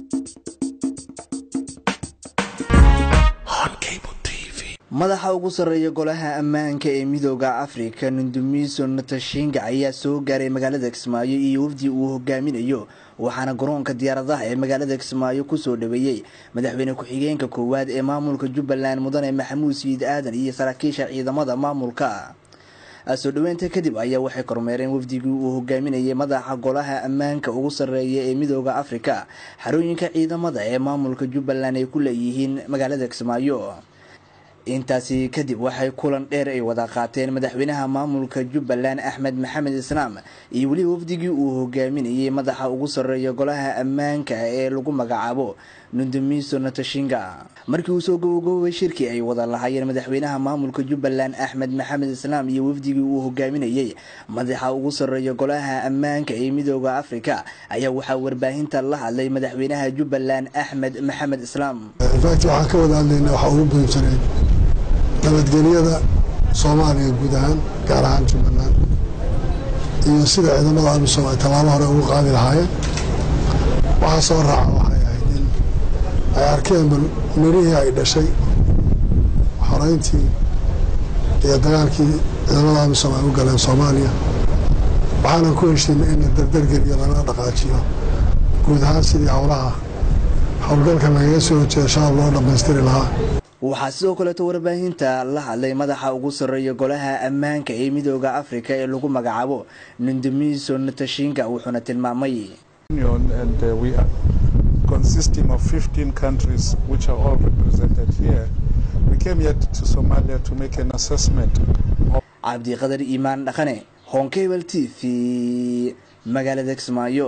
madaxa ugu sarreeya golaha ammaanka ee midooda afrika nundumiso natashinga ayaa soo gaaray magaalada kismaayo iyo wafdi uu hogaaminayo waxaana garoonka diyaaradaha ee magaalada kismaayo kusoo dhaweeyey madaxweyne ku-xigeenka koowaad ee maamulka jubbaland mudane maxamuud siid aadan iyo saraakiisha ciidamada maamulka soo dhaweynta kadib ayaa waxay kormeereen wafdigii uu hogaaminayay madaxa golaha ammaanka ugu sarreeya ee midooda afrika xarooyinka ciidamada ee maamulka jubbaland ay ku leeyihiin magaalada kismaayo intaasi kadib waxay kulan dheer ay wada qaateen madaxweynaha maamulka jubbaland axmed maxamed islaam iyo weliba wafdigii uu hogaaminayay madaxa ugu sarreeya golaha ammaanka ee lagu magacaabo nundumiso natashinga markii uu soo gabagaboobay shirkii ay wada lahaayeen madaxweynaha maamulka jubbaland axmed maxamed islaam iyo wafdigii uu hogaaminayay madaxa ugu sarreeya golaha ammaanka ee midooda afrika ayaa waxaa warbaahinta la hadlay madaxweynaha jubbaland axmed maxamed islaam waxaan ka wada hadlayna waxaa ugu muhiimsaneyd nabadgelyada soomaaliya guud ahaan gaar ahaan jubbaland iyo sida ciidamada amisom ay tallaabo hore ugu qaadi lahaayeen waxaa soo raaca waxay ahayd in ay arkeen bal mirihii ay dhashay xoreyntii iyo dagaalkii ciidamada amisom ay u galeen soomaaliya waxaanan ku heshiinay in la dardargeliyo lana dhaqaajiyo guud ahaan sidii howlaha howlgalkan lagaga soo horjeeda shacab loo dhammaystiri lahaa waxaa sidoo kaleeto warbaahinta la hadlay madaxa ugu sarreeya golaha ammaanka ee midooda afrika ee lagu magacaabo nundumiso natashinga wuxuuna tilmaamay and uh, we are consisting of 15 countries which are all represented here. We came here to Somalia to make an assessment. cabdiqadar iimaan dhaqane honkebel t v magaalada kismaayo